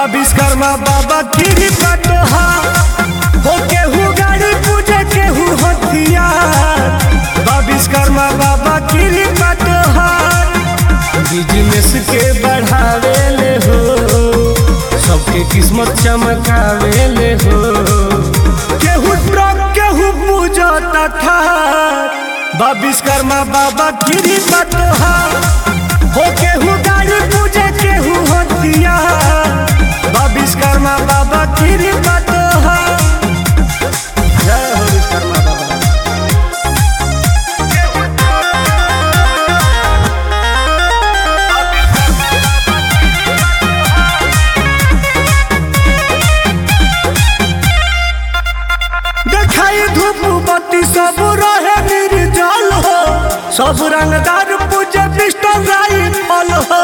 बा विश्वकर्मा बाबा गिरी पटोहा हो केहू गाड़ी पूजे केहू हथियार बा विश्वकर्मा बाबा गिरी पटोहा बिजनेस के बढ़ावे ले हो सबके किस्मत चमकावे ले हो केहू ट्रक केहू पूजा तथा बा विश्वकर्मा बाबा गिरी पटोहा हो केहू गाड़ी पूजे केहू हथियार बा विश्वकर्मा बाबा गिरी पटोहा जय हो विश्वकर्मा बाबा देखाई धूप बत्ती सब रहे निर्जल हो सब रंगदार पूजे पिस्टल राइफल हो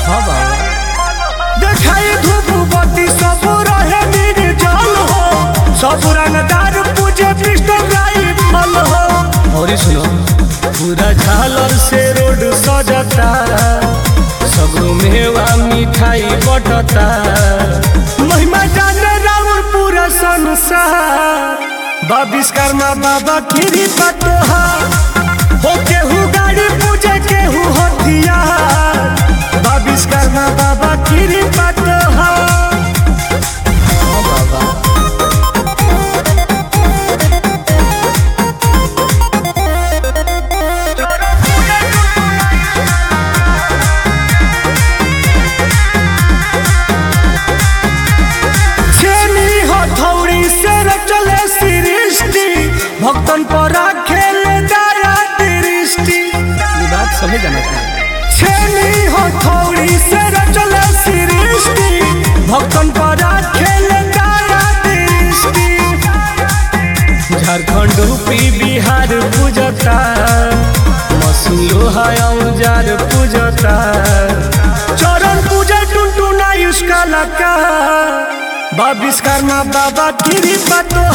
देखाई धूप बत्ती सब रहे निर्जल हो सब रंगदार पूजे पिस्टल राइफल हो और सुनो पूरा झालर से रोड सजता सगरो मेवा मिठाई बटता महिमा जाने राउर पूरा संसार बा विश्वकर्मा बाबा गिरी पटोहा हो केहू गाड़ी पूजे केहू हथियार बा विश्वकर्मा बाबा गिरी पटोहा छेनी हथौड़ी से चले सृष्टि भक्तन पर खेले दया दृष्टि ये बात समझ जाना चाहिए छेनी हथौड़ी से चले सृष्टि भक्तन पर खेले दया दृष्टि झारखंड यूपी बिहार पूजता मसूल लोहा औजार पूजता चरण पूजा टुनटुना इसका लका बा विश्वकर्मा बाबा गिरी पतो